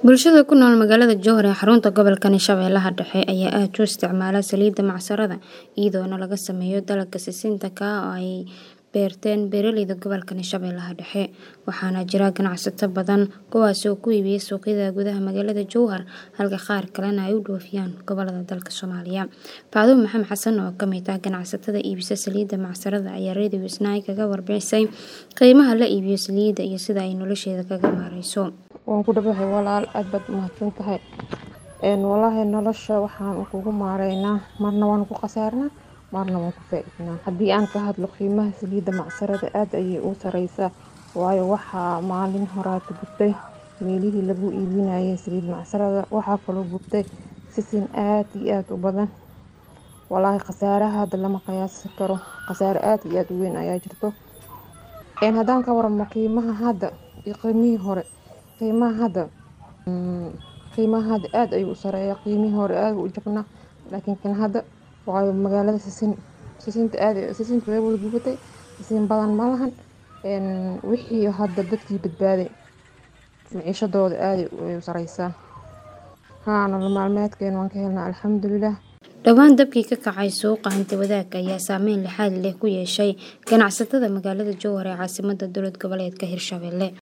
Bulshada ku nool magaalada Jowhar ee xarunta gobolka Shabeellaha Dhexe ayaa aad u isticmaala saliidda macsarada iyadoona laga sameeyo dalagga sisinta ka oo ay beerteen beeraleyda gobolka Shabeellaha Dhexe waxaana jira ganacsato badan kuwaas oo ku iibiya suuqyada gudaha magaalada Jowhar halka qaar kalena ay u dhoofiyaan gobollada dalka Soomaaliya Faadumo Maxamed Xasan oo ka mid ah ganacsatada iibisa saliidda macsarada ayaa Radio Isnaa kaga warbixisay qiimaha la iibiyo saliidda iyo sida ay nolosheeda kaga maareyso waan ku dhawahay walaal aad baad umahadsan tahay walaahi nolosha waxaan kugu maareynaa marna waan ku khasaarnaa marna waan ku faa-iidnaa haddii aan ka hadlo qiimaha saliidda macsarada aad ayay u sareysaa waayo waxaa maalin horaata gubtay meelihii lagu iibinayay saliid macsarada waxaa kaloo gubtay sisin aad iyo aad u badan walaahi khasaaraha hadda lama qiyaasi karo khasaare aad iyo aad u weyn ayaa jirto haddaan ka waramo qiimaha hadda iyo qiimihii hore qiimaha hadda qiimaha hadda aad ayuu u sareeyaa qiimihii hore aad u jabnaa laakiin kan hadda waayo magaalada sisin sisinta aad sisinta way wada gubatay sisin badan ma lahan wixii hadda dadkii badbaaday maciishadooda aad ay u sareysaa haa nolol maalmeedkeena waan ka helnaa alxamdulilah dhowaan dabkii ka kacay suuqa hanti wadaagga ayaa saameyn lixaad leh ku yeeshay ganacsatada magaalada Jowhar ee caasimadda dowlad goboleedka Hirshabelle